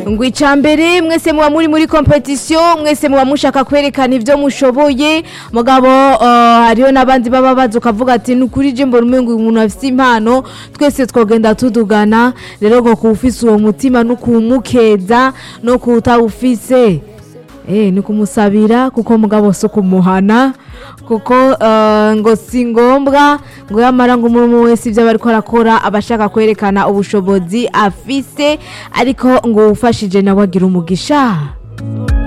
ngo icya mbere mwese muba muri muri competition mwese muba mushaka kwerekana ibyo mushoboye mugabo eh, hariho n'abandi baba bazi ukavuga ati ni ukuri je mbona umengo uyu muntu afite impano twese twogenda tudugana rero ngo kuwufise uwo mutima no kuwumukeza no kuwutawufise Eh, ni kumusabira kuko mugabo si kumuhana kuko eh, ngo si ngombwa ngo yamara ngo umuntu wese ibyo aba ariko arakora aba ashaka kwerekana ubushobozi afise ariko ngo uwufashije nawe agira umugisha